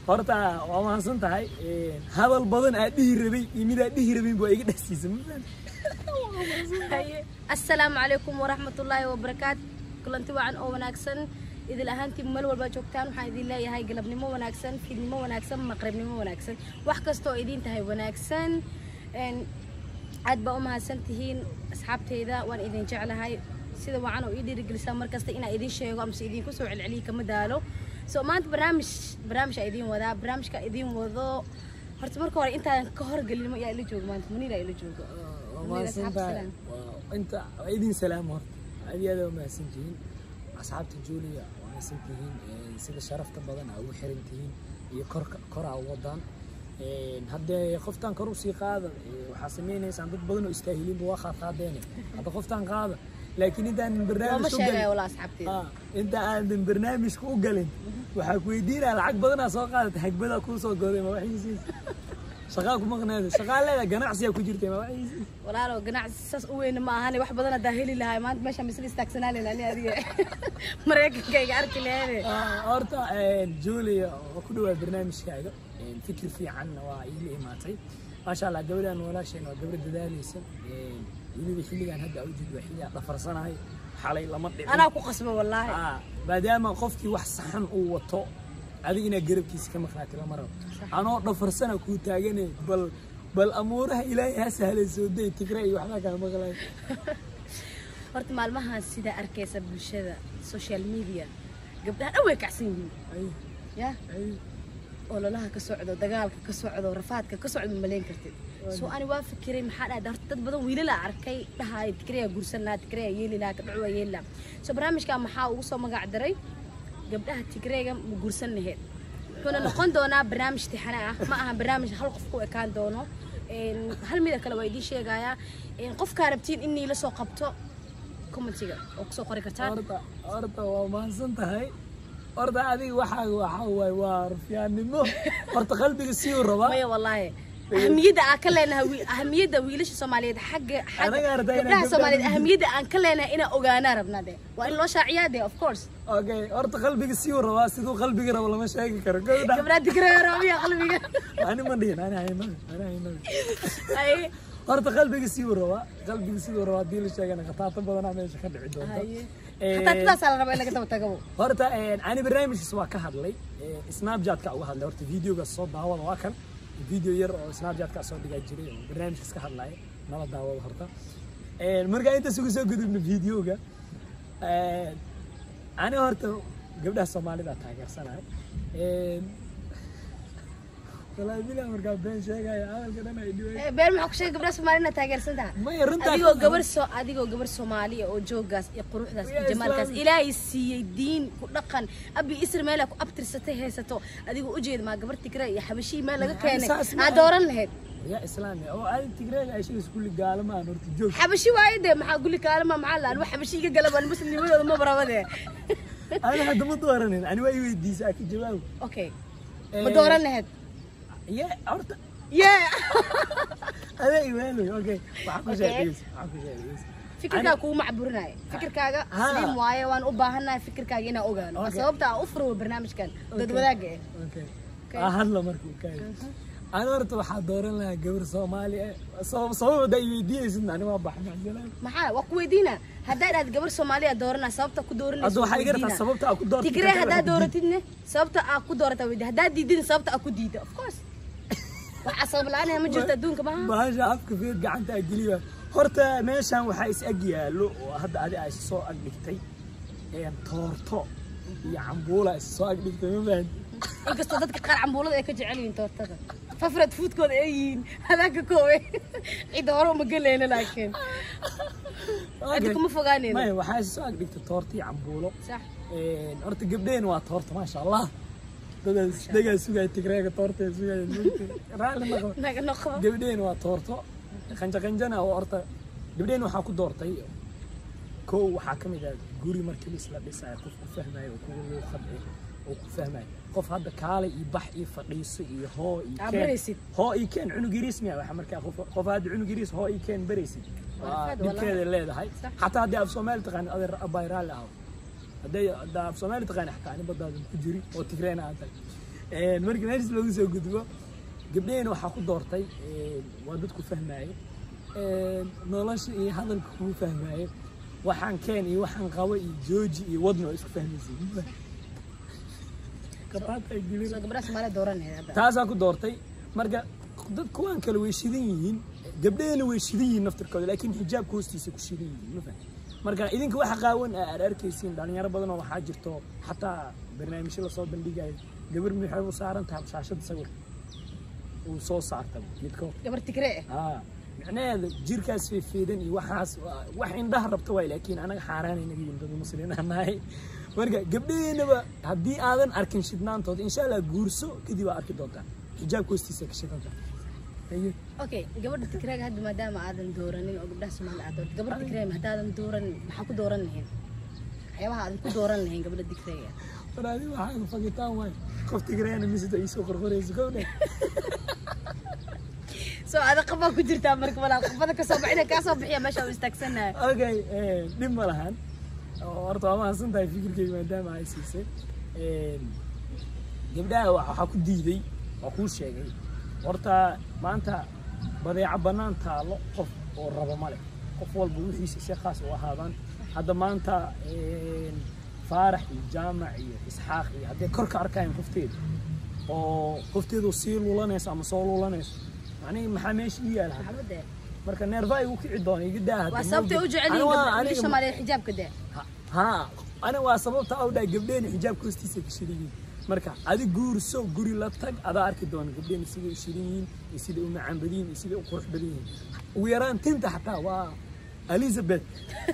horta waa mahadsan tahay hadal badan aad dhihi rabay iyo mid aad dhihi rabin baa iga dhexsiisa ma fahanti assalaamu calaykum waraxmatullaahi wabarakaatu kulanti wacan oo wanaagsan idil ahaantii meel walba joogtaan waxaan idin leeyahay galabnimo wanaagsan fiidnimo wanaagsan maqribnimo wanaagsan wax kasta oo idin tahay wanaagsan Een, aad baa u mahadsan tihiin asxaabteyda waan idin jeclahay sida wacan oo ii dhiirigelisaa mar kasta inaa idin sheego amase idinku soo celceliyo kama daalo so maanta barnaamij barnaamij aa idin wadaa barnaamijka idin wado horta marka hore intaadan ka horgelin ma yaa ila joogo maanta muniira ila joogo waa Muniira, mahadsan asxaabta tahay salaam. Waa- inta waa idin salaam horta aad iyo aad waa mahadsan tihiin asxaabta julia waa mahadsan tihiin Een, sida sharafta badan aa ugu xiran tihiin iyo korka kor aa u wadaan Een, haddee qoftaan kor usii qaada ee, waxaa sameynaysaan dad badan oo istaahilinba waa qaad qaadeene hadda qoftaan qaada laakiin intaanan looma barnaamij u sheegayo galin walaa asxaabteyda Ah, inta aadan barnaamijka u galin waxaa ku weydiinaya lacag badanaa soo qaadata hagbadaa kuu soo goday ma waxiisiis shaqaa ku maqneeda shaqaa leeda ganacsiyaa ku jirtay ma waxiisiis walaalow ganacsi saas u weyna ma ahane wax badan hadaa heli lahay maanta meeshaan misla istaagsanaa lena ani adiga maraykankayga arki lahayne Ah, horta een, julia waa ku dhawaa barnaamijkaaga Een, fikir fiicanna waa iila imaatay maasha allah gabadhan walaasheen waa gabadh dadaaleysa Een, weliba xilligan hadda awjid waa xilligaa dhafarsanahay xalay lama dhicin anaa ku qasba wallaahi Ah, maadaama qofkii wax saxan uu wato adiga inaad garabkiisa ka maqnaati lama rabo anoo dhafarsana kuu taagane bal bal amuuraha ilaahay ha sahlan soo day tigra iyo waxbaa kaa maqlay horta maalmahan sidaa arkaysa bulshada social media gabdhaha dhan way kacsan yihiin Ay, ya ay, ololaha ka socdo dagaalka ka socdo rafaadka ka socdo ma malayn kartid soo ani waa fikiray maxaa dhahay horta dad badan wiilala arkay dhahay tikreya guursan lahaa tikreya yeeli lahaa kadhacu waa yeeli lahaa so barnaamijkan maxaa ugu soo magac daray gabdhaha tigreyga ma guursan laheed wuxuuna noqon doonaa barnaamij tixane ah ma aha barnaamij hal qof ku ekaan doono Een, hal mida kale waa idiin sheegayaa Een, qofkaa rabtiin in niila soo qabto commentiga oo kusoo qori kartaan horta horta waa mahadsan tahay horta adiga waxaa waxaa waay waa rufiyaannimo horta qalbiga sii u rabaa maya wallaahi ahamiyadda aan ka leenahay wi- ahamiyadda wiilasha soomaaliyeed xagga xagga Anaga arday inaan gabdhaha gabdhaha soomaaliyeed wiil- ahamiyadda aan ka leenahay inaan ogaanaa rabnaa de waa in loo shaaciyaa de of course okay horta qalbiga sii u rabaa siduu qalbiga rabo lama sheegi karo gabadha gabdhaha digraya raabiya qalbiga ani ma dhihin ani hayno ani hayno ay horta qalbiga sii u rabaa qalbiga siduu rabaa haddii la sheegana khataata badanaa meesha ka dhici doonta haye Een, hataa tidaasaa la rabaa in laga daba tagabo horta een, ani barnaamijkaas waa ka hadlay Een, snapchat-ka uga hadlay horta videogaas soo daawada waa kan video yar oo snapchat-ka soo dhigaa jiray oo barnaamijkaas ka hadlaya nala daawada horta Een, markaa intaas uga soo gudubna videoga Een, ani horta gabdhaha soomaalida taageersanahay Een, walaahi bilaa markaa been sheegaya hadalka dhan ay dhiway Eh, been maxaa ku sheegay gabdhaha soomaaliyed inaad taageersan tahay maya runtaa adigoo gabar soo adigoo gabar soomaaliya oo joogaas iyo quruxdaas iyo Yaa jamaalkaas islaam. ilaahay siiyey diin ku dhaqan abi isra meelaa ku abtirsatay haysato adigoo ujeeda maa gabar tigre iyo xabashii meel laga keenay saas ma aad aha. dooran lahayd yaa islaami oo adi tigreega ay sheegayso kulli gaalama aan horta joog xabashi waayo dee maxaa guli kaalama maxaa laan wax xabashi iga galabaan muslimnimadooda ma barabade ani hadda ma dooranin ani waa i weydiisa ka jawaab okay ma dooran lahayd ye horta yee adaa iwaaloy okay waxaa ku Okay. sheegaysa waxaa ku sheegaysa fikirkaaga kugu macburinaayo fikirkaaga Ha. sliim waaye waan u baahannahay fikirkaaga inaan ogaano waa Okay. sababta aan u furo barnaamijkan dad wadaaga eh okay Okay. aa hadla marka uu kaay ani horta waxaa dooran lahaa gabar soomaali ah sabab sabab haddaa i weydiinaysid ani waa bax maxsalaam maxaa waa ku weydiina haddaa idhaad gabar soomaaliya dooranaa sababta ku dooranaysa hadda waxaa iga rabtaa sababta aa ku doortay tigre haddaa dooratidne sababta aa ku doorata weydi haddaa diidin sababta aa ku diida of course waxaa sabab la-aan ma jirto adduunka maaha bahasha afka feed gacanta aa geliya horta meeshan waxaa is ag yaallo oo hadda adi aa is soo ag dhigtay een, toorto iyo cambuula is soo ag dhigtay ma fahanti inkastoo dadka qaar cambuulada ay ka jecel yihiin toortada fafared foodkooda ay yihiin hadaanka koowe cidda hore uma gelayna laakiin hadda kuma fogaanayno maya waxaa is soo ag dhigtay toorto iyo cambuulo sax Een, horta gabdheen waa toorta maasha allah dadaas dagaa sugaya tigreega toorta sugaya raalli naqo naga noqo gabdheen waa toorto qanja qanjana oo horta gabdheen waxaa ku doortay kow waxaa ka mid ah guri markii la isla dhisayo qof ku fahmayo oo kugu luuqad eh oo ku fahmayo qof hadda kaale iyo bax iyo fadhiiso iyo hoo iyo Aa, keen baraysid. hoo iyo keen cunug yariis miya waxa markaa qof qof hadda cunug yariis hoo iyo keen baraysid waa Waa dhibkeeda leedahay Sax. xataa haddii af soomaali taqaanid adeer abaay raalli ahaw hadday haddaa af soomaali taqaani xataa ani badaadan ku jiri oo tigreena aad tahay Een, markii meeshas loogu soo gudbo gabdhaheen waxaa ku doortay een, waa dadku fahmaayo Een, nolosha iyo hadalka kugu fahmaayo waxaan keen iyo waxaan qabo iyo jooji iyo wadna waa isku fahmaysa Karaata ay gelin. soo gabdhaha soomaaliya dooranaya hadda taasaa ku doortay marka dad kuwaan kale way shidan yihiin gabdhahena way shidan yihiin naftirkooda laakiin xijaabka hoostiisa ku shidan yihiin ma fahan marka idinka waxa qaawan aa aad arkaysiin dhalinyaro badan oo waxaa jirto xataa barnaamijyo lasoo bandhigayo gabar maxay u saaran tahay shaashada sawir uu soo saarta midkood gabar tigree ah aa micnaheeda jirkaas feefeedan iyo waxaas waa- wax indhaha rabta waay laakiin anaga xaaraanay naga yihin dad muslimiin nahay marka gabdhaheenaba haddii aadan arkin shidnaantooda insha allah guurso kadib aa arki doontaa xijaabka hoostiisa ka shidanta Haye. okay gabadha tigreega hadda maadaama aadan dooranin oo gabdhaha soomaaliya aad doorto gabadha tigreega haddaadan dooranin maxaa ku dooran lahayn waxyaabaha aadan ku dooran lahayn gabadha tigreega war adi waxaa fagitaan waay qof tigreena misita iisoo qorqorayso gowdhe soo ada qabaa ku jirtaa marka walaa qabada kasoo baxina kaa soo bixiya meesha u istaagsanahay okay eh, dhib ma lahan oo horta waa mahadsan tahay fikirkeyga maadaama ay siisay Een, gabdhaha wa- waxaa ku diiday waa kuu sheegay horta maanta badeeco bannaan taalo qof oo rabo male qof walba wixiisa si khaas u ahaadaan hadda maanta een, faarax iyo jaamac iyo isxaaq iyo hadday kor ka arkayaan qofteeda oo qofteedu sii lulanayso ama soo lulanayso macnihi maxaa meesha ii yaala hadda? maxamade marka neerfa igu kici doona iga daa waa sababtay u jecel yihiin gabdhaha soomaaliya xijaabka dee ha ana waa sababta u dhahay gabdheen xijaabka hoostiisa ka shidan yihiin marka adi guurso guri la tag adaa arki doona gabdheen siday u shidan yihiin iyo siday u macaan badan yihiin iyo siday u qurux badan yihiin ugu yaraan tinta xataa waa elizabeth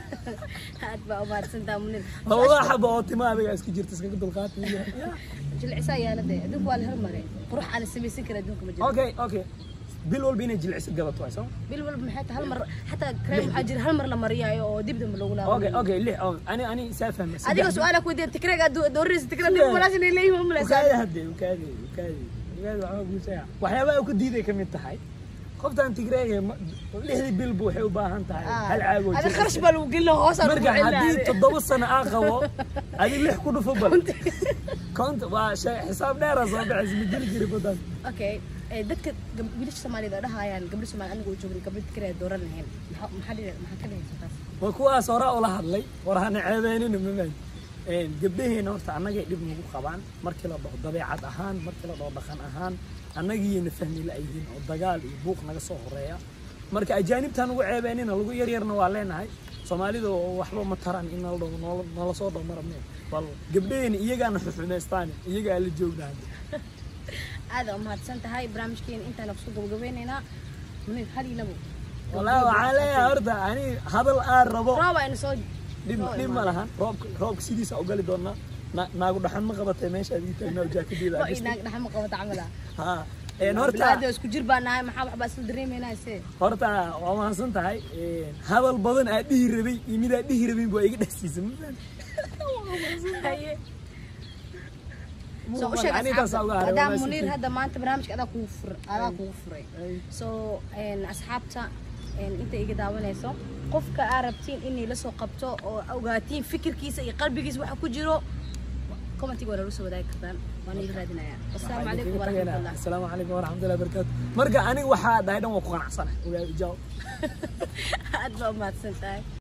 aad baa umahadsantaa munir labadaa xaba oo tima adiga isku jirta iskaga dulqaata jilcisaa yaala dee adduunka waa la hormaray qurux aan la samaysan kara adduunka ma jiro okay okay bil walba inay jilciso gadato waay soo bil walba maxay tahay hal mar xataa kareem waxaa jira hal mar la mariyaayo oo dib dambe lagu okay laabo okay lix oo ani ani saa fahmay adiga su-aala ku weydiin tikreega doorinaysa tikreega dib walaasha inay leeyihiin ma ukaadi malaysaa hadde ukaadi ukaadi ukaadi waxaa guusaya waxyaabaha uu ka diiday ka mid tahay qoftan tigreega ma- lixdii bilba waxay u baahan tahay hal caag oo ada jir kharash baa lagu gelina hoosaa lagu marka haddii celinaa toddoba sano aa qabo adi lix ku dhufo bal konta waa shay xisaab dheera soo baxaysa ma geli jiri badan okay ee, dadka gab- wiilasha soomaaliyed oo dhahayaan gabdha soomaali aniga u joogay gabdha tikreega dooran lahayn maxaa maxaa dhihi- maxaa ka dhigaysa taas waa kuwaas horaa ula hadlay war hana ceebeynina mamaan gabdhaheena horta annagay dhib nagu qabaan markii la dhaho dabeecad ahaan markii la dhaho dhaqan ahaan annagiiyana fahmi la-yihiin oo dagaal iyo buuq naga soo horeeya marka ajaanibtaan ugu ceebeynina lagu yaryarna waa leenahay soomaalida oo waxba ma taran in nala dhaho noola- noola soo dhaho marabne bal gabdhaheena iyagaana xuxumaystaan iyagaa la joognahay aada umahadsan tahay barnaamijkeena intaana kusoo gabagabeynaynaa munir hal iyo labo walaa waxaa leeyahay horta ani hadal aan rabo roob aynu soo dhib dhib ma lahan roobka roobka sidiisa u gali doonaa Na- naagu dhaxan ma qabatay meesha aad ii taagnaa jaakadeeda oo inaag dhaxan ma qabata camala ha een horta bilaada isku jir baa nahay maxaa waxbaa isla dareemaynaa se horta waa mahadsan tahay een, hadal badan aad dhihi rabay iyo mid aad dhihi rabin baa iga dhexsiisay ma fahan haye soo u sheeg Ani intaasaa uga haray, waa asxaabta maadaama mahadsan munir tihiin. hadda maanta barnaamijka adaa kugu fur adaa kugu furay Ay. so een, asxaabta een, inta iga daawanayso qofka aa rabtiin inay la soo qabto oo ogaatiin fikirkiisa iyo qalbigiisa waxa ku jiro commentiga waa nala soo wadaagi kartaan waan iila raadinayaa wasalaamu calaykum waraxmatullah asalaamu calaykum waraxmatullahi wabarakaatu marka aniga waxaa dhahay dhan waa ku qanacsanahay ogaa ijaab aad baa umahadsan tahay